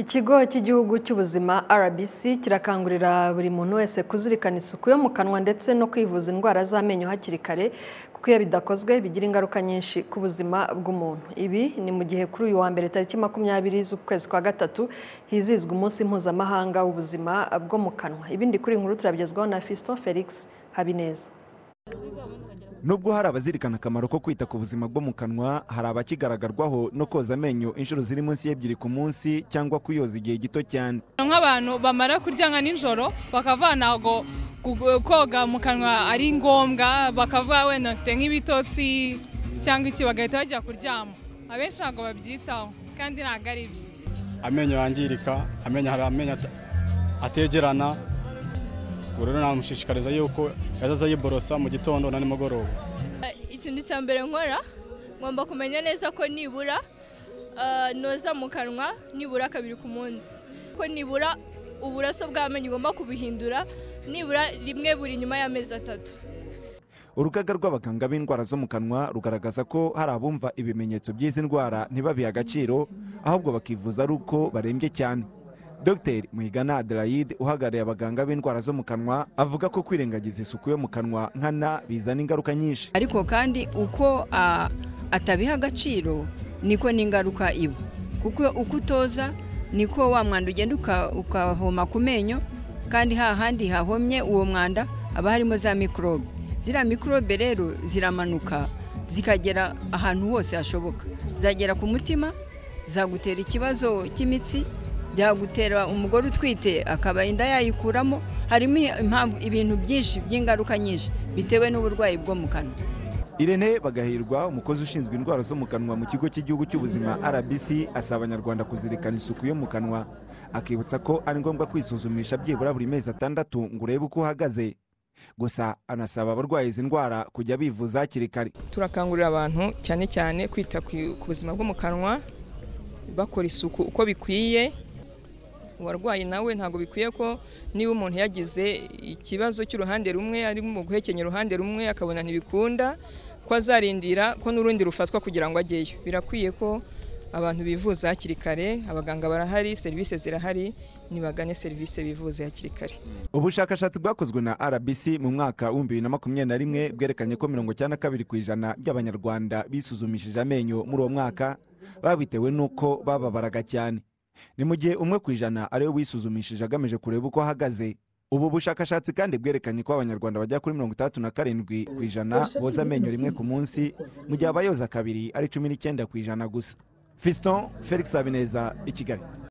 Ikigo cy'igihugu cy'ubuzima RBC kirakangurira buri muntu wese kuzirikana isuku yo mu kanwa ndetse no kwivuza indwara z'amenyo hakiri kare kuko iyo bidakozwe bigira ingaruka nyinshi ku buzima bw'umuntu. Ibi ni mu gihe kuri uyu wa mbere tariki makumyabiri z'ukwezi kwa gatatu hizihizwa umunsi mpuzamahanga w'ubuzima bwo mu kanwa. Ibindi kuri iyi nkuru turabigezwaho na Fiston Felix Habineza. nubwo hari abazirikana akamaro ko kwita ku buzima bwo mu kanwa hari abakigaragarwaho no koza amenyo inshuro ziri munsi y'ebyiri ku munsi cyangwa kuyoza igihe gito cyane nk'abantu bamara kurya nka nijoro bakava ntabwo ku- koga mu kanwa ari ngombwa bakavuga wenda bafite nk'ibitotsi cyangwa iki bagahita bajya kuryama abenshi ntabwo babyitaho kandi ntabwo ari byo amenyo yangirika amenyo hari amenyo ata- ategerana ubwo rero namushishikariza yuko yazaza yiborosa mu gitondo na nimugoroba ikintu cya mbere nkora ngomba kumenya neza ko nibura ah, noza mu kanwa nibura kabiri ku munsi ko nibura uburoso bw'amenyo ugomba kubuhindura nibura rimwe buri nyuma y'amezi atatu urugaga rw'abaganga b'indwara zo mu kanwa rugaragaza ko hari abumva ibimenyetso by'izi ndwara ntibabihe agaciro ahubwo bakivuza ari uko barembye cyane dr muhigana adelaide uhagarariye abaganga b'indwara zo mu kanwa avuga ko kwirengagiza isuku yo mu kanwa nkana bizana ingaruka nyinshi ariko kandi uko ah, atabiha agaciro niko n'ingaruka iba kuko uko utoza niko wa mwanda ugenda uka- ukahoma ku menyo kandi hahandi hahomye uwo mwanda haba harimo za mikorobe ziriya mikorobe rero ziramanuka zikagera ahantu hose hashoboka zagera ku mutima zagutera ikibazo cy'imitsi byagutera umugore utwite akaba inda yayikuramo harimo impamvu ibintu byinshi by'ingaruka nyinshi bitewe n'uburwayi bwo mu kanwa Irene Bagahirwa umukozi ushinzwe indwara zo mu kanwa mu kigo cy'igihugu cy'ubuzima RBC asaba abanyarwanda kuzirikana isuku yo mu kanwa akibutsa ko ari ngombwa kwisuzumisha byibura buri mezi atandatu ngo urebe uko uhagaze gusa anasaba abarwaye izi ndwara kujya bivuza hakiri kare turakangurira abantu cyane cyane kwita ku ku buzima bwo mu kanwa bakora isuku uko bikwiye uwarwaye nawe ntabwo bikwiye ko niba umuntu yagize ikibazo cy'uruhande rumwe arimo mu guhekenya uruhande rumwe akabona ntibikunda ko azarindira ko n'urundi rufatwa kugira ngo ajyeyo birakwiye ko abantu bivuza hakiri kare abaganga barahari serivisi zirahari nibagane serivisi bivuze hakiri kare ubushakashatsi bwakozwe na RBC mu mwaka wa 2021 bwerekanye ko 92 ku ijana by'abanyarwanda bisuzumishije amenyo muri uwo mwaka babitewe n'uko bababaraga cyane ni mu gihe umwe ku ijana ariwe wisuzumishije agamije kureba uko ahagaze ubu bushakashatsi kandi bwerekanye ko abanyarwanda bagera kuri 67 ku ijana boza amenyo rimwe ku munsi mu gihe abayoza kabiri ari 19 ku ijana gusa fiston felix habineza i kigali